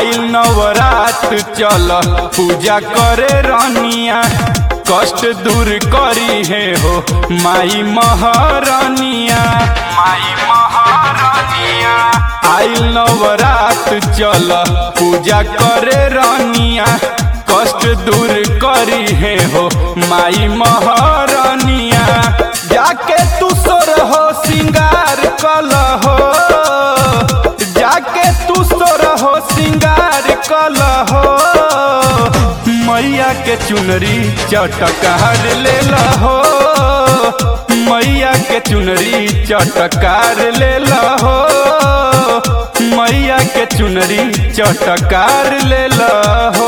आइल नवरात चल पूजा करे रनिया कष्ट दूर करी है हो माई महारानिया माई महारानिया आइल नवरात चल पूजा करे रनिया कष्ट दूर करी है हो माई महारानिया जाके तू सोर हो सिंगार कल हो जाके तू सोर हो सिंगार कल हो मैया के चुनरी चटकार ले हो मैया के चुनरी चटकार ले हो मैया के चुनरी चटकार ले हो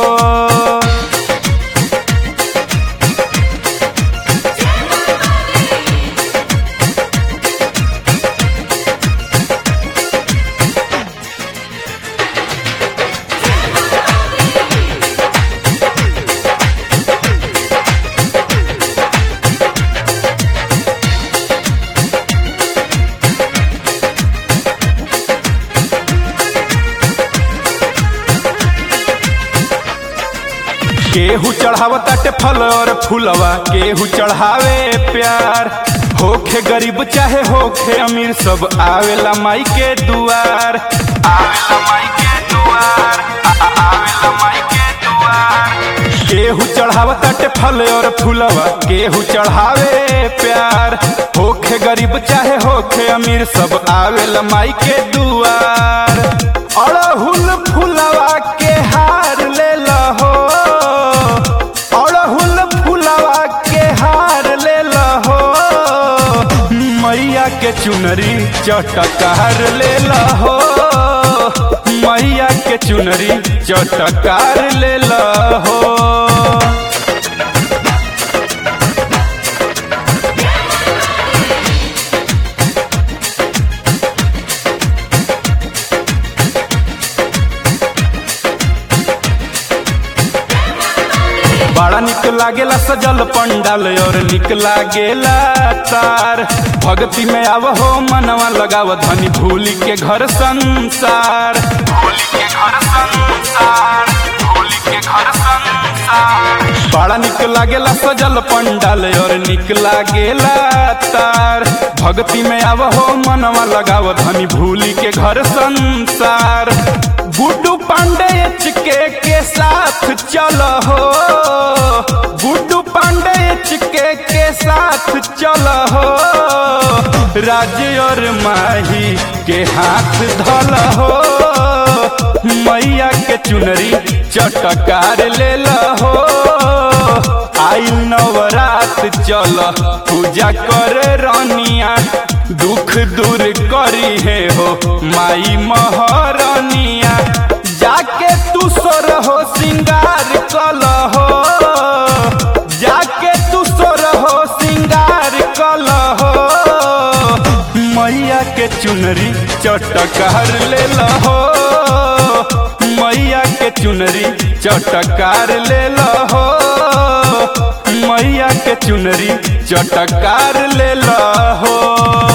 केहू चढ़ावताटे फल और फूलवा केहू चढ़ावे प्यार होखे गरीब चाहे होखे अमीर सब आवेला माई के दुआर आवेला माई के दुआर आ- आ- आवेला माई के दुआर केहू चढ़ावताटे फल और फूलवा केहू चढ़ावे प्यार होखे गरीब चाहे होखे अमीर सब आवेला माई के दुआर अड़हुल फूलवा के हार ले हो अड़हुल फूलवा के हार ले हो मैया के चुनरी चटकार ले हो मैया के चुनरी चटकार ले हो बड़ा निक लागेला सजल पंडाल और निक लागेला तार भक्ति में आव हो मनवा लगाव धनी भूली के घर संसार भूली के घर संसार भूली के घर संसार बड़ा निक लागेला सजल पंडाल और निक लागेला तार भक्ति में आव हो मनवा लगाव धनी भूली के घर संसार गुड्डू पांडे चिके के साथ चल हो गुड्डू पांडे चिके के साथ चल हो राज्य और माही के हाथ धल हो मैया के चुनरी चटकार ले हो आई नवरात चल पूजा करे रनिया दुख दूर करी है हो माई महारानिया जाके तू सोर हो सिंगार कल हो जाके तू सोर हो सिंगार कल हो मैया के चुनरी चटकार ले हो मैया के चुनरी चटकार ले हो मैया के चुनरी चटकार ले हो